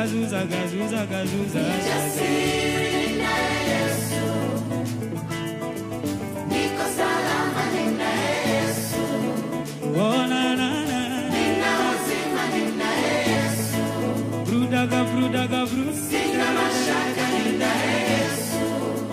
zagazu zagazu zagazu zagazu Jasiri na Yesu. Niko salama nina Yesu. Oh, na, na, na. Nina uzima nina Yesu. Brudaga, brudaga, bru. Sina mashaka nina Yesu.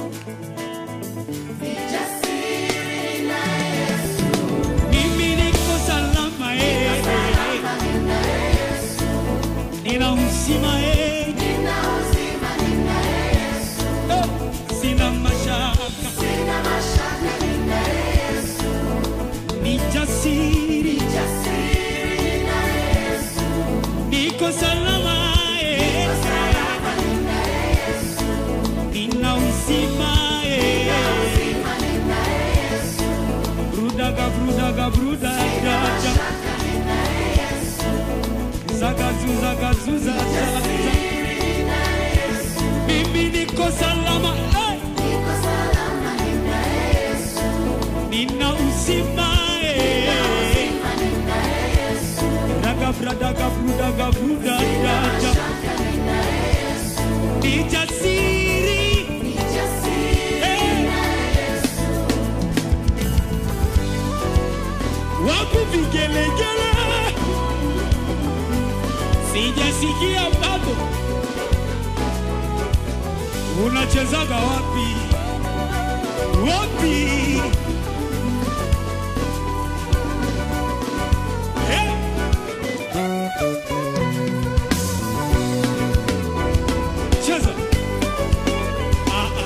Ni jasiri na Yesu. Mimi niko salama eh. Salama nina Yesu. Nina uzima eh. Nina uzima nina Yesu. Eh, Sina mashaka, Sina mashaka nina Yesu. ni jasiri, Jasiri na Yesu. niko salama eh. Salama nina Yesu. Nina uzima eh. Uzima nina Yesu. Brudaga, brudaga, brudaga, Mashaka nina Yesu. zagazu, zagazu, zagazu. Nina Yesu. Mimi niko salama eh. Niko salama nina Yesu. Nina uzima eh. Uzima nina Yesu. Daga, bradaga, brudaga, brudaga. Mashaka nina Yesu. Ni jasiri Ni jasiri na Yesu. wapi vigelegele, sijasikia bado. Unachezaga wapi wapi? Eh? Cheza. Ah, ah.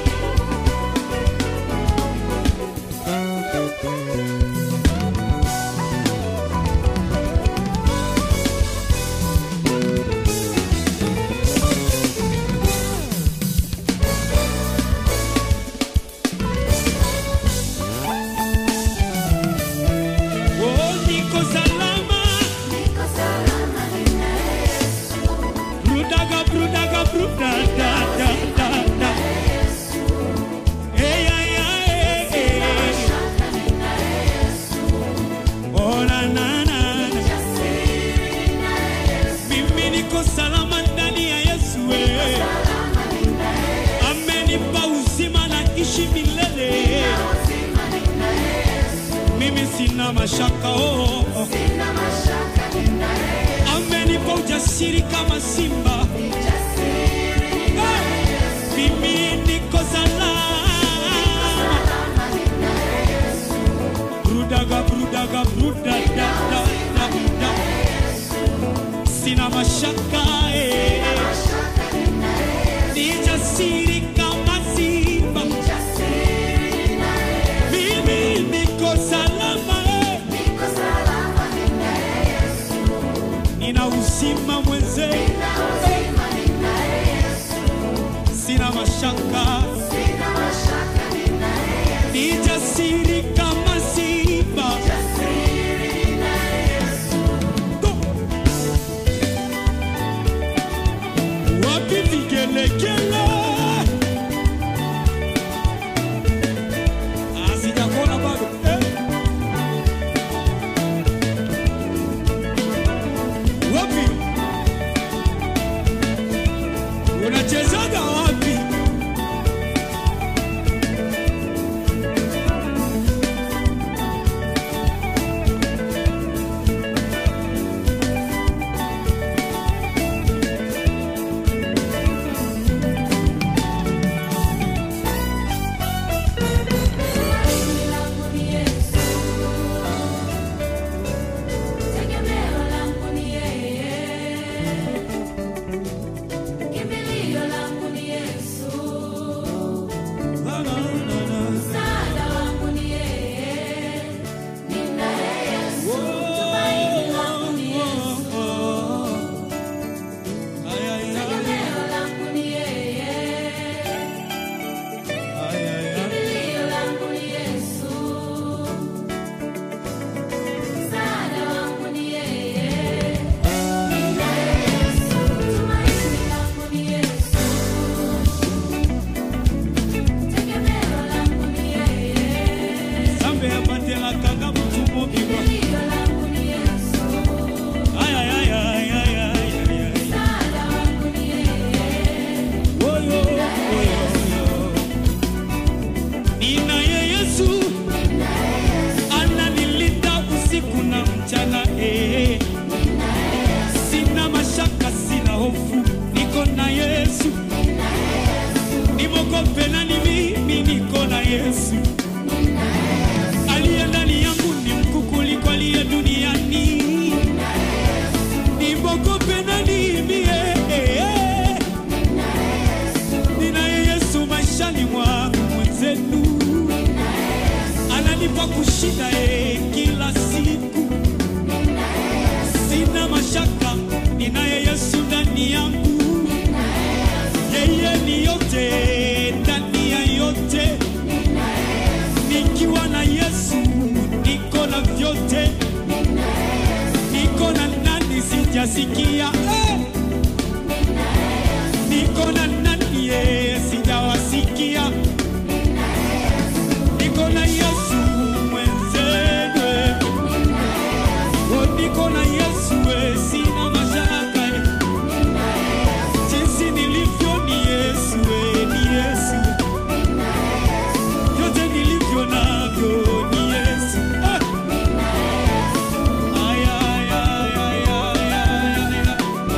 Oh, niko salama. Niko salama nina Yesu. Brudaga, brudaga, brudada, da, da, da. Yesu. Hey, ay, ay, eh, eh. Mashaka nina Yesu. Oh, na, na, na, na. Jasiri na Yesu. Mimi niko salama ndani ya Yesu eh. Salama nina Yesu. Amenipa uzima na ishi milele. Uzima nina Yesu. Mimi sina mashaka oh, oh. Sina mashaka nina Yesu. Amenipa ujasiri kama simba. Jasiri na Yesu. Mimi niko salama. Salama nina Yesu. Brudaga, brudaga, brudada, da, da, da. Sina mashaka eh. Mashaka nina Yesu. Ni jasiri kama simba. Jasiri na Yesu. Mimi niko salama eh. Niko salama nina Yesu. Nina uzima mwenze, Nina uzima nina Yesu. sina mashaka, Sina mashaka nina Yesu. ni jasiri kama simba. Jasiri na Yesu. Go! Wapi vigelegele? Ah, sijakuona bado eh. Wapi unachezaga wapi? niogope nani mimi niko na yesu aliye ndani yangu ni mkuu kuliko aliye duniani nimogope nani mie ninaye yesu maishani mwangu mwenzenu ananipa kushinda e kila siku sina mashaka ninaye yesu ndani yangu yeye ni yote ndani ya yote nikiwa na yesu niko na vyote niko na nani sijasikia eh! niko na nani eh, sijawasikia niko na yesu mwenzenu eh. Oh, niko na yesu eh, sina mashaka eh. jinsi nilivyo ni yesu eh, ni yesu vyote nilivyo navyo ni yesu ah. Ay, ay, ay, ay, ay, ay, ay.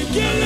vigelegele